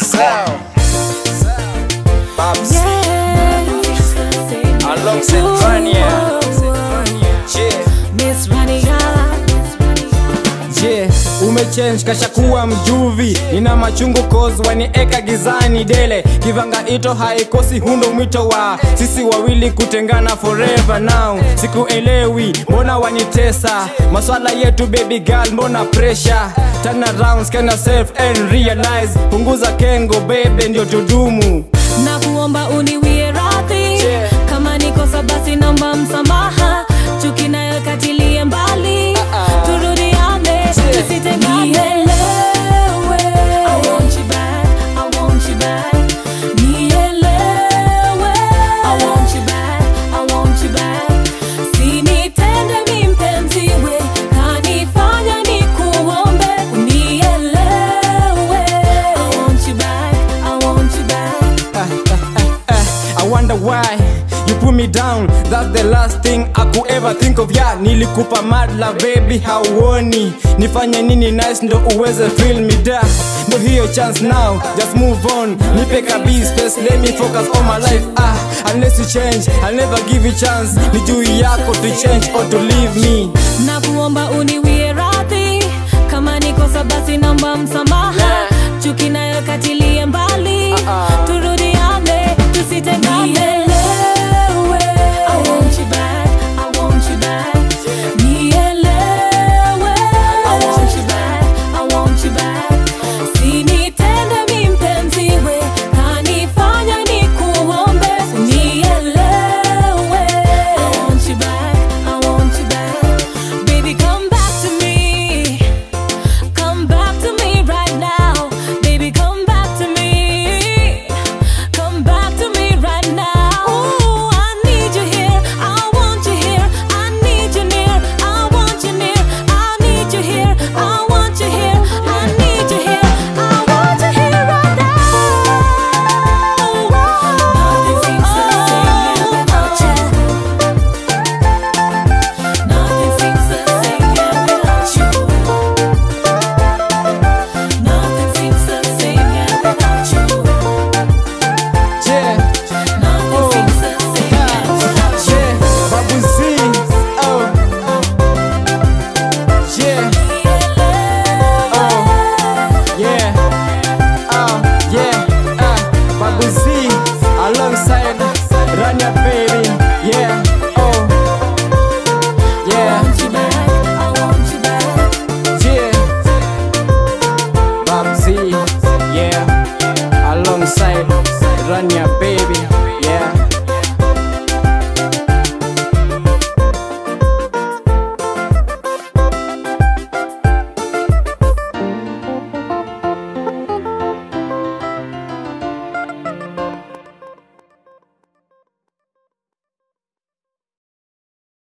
Sound. Babs. Alongside Vania. Yeah. Miss Vania. Je, umechange kashakuwa mjuvi, nina machungu cause wanieka gizani dele, kivanga ito haikosi, hundo mwito wa sisi wawili kutengana forever now. Sikuelewi mbona wanitesa, maswala yetu baby girl, mbona pressure? Turn around, scan yourself and realize, punguza kengo baby, ndio tudumu. na kuomba uniwie radhi Yeah. kama nikosa basi naomba msamaha chuki nayo katilie mbali turudiane tusitengane I want you back, I want you back. Nielewe. I want you back, I want you back. Sinitende mi mpenzi we, kanifanya nikuombe. Unielewe. I want you back, I want you back. I wonder why you put me down That's the last thing I could ever think of yeah Nilikupa madla baby hauoni Nifanye nini nice ndo uweze feel me da Ndo hiyo chance now just move on Nipe kabi space let me focus on my life ah Unless you change I'll never give you chance Ni juu yako to change or to leave me na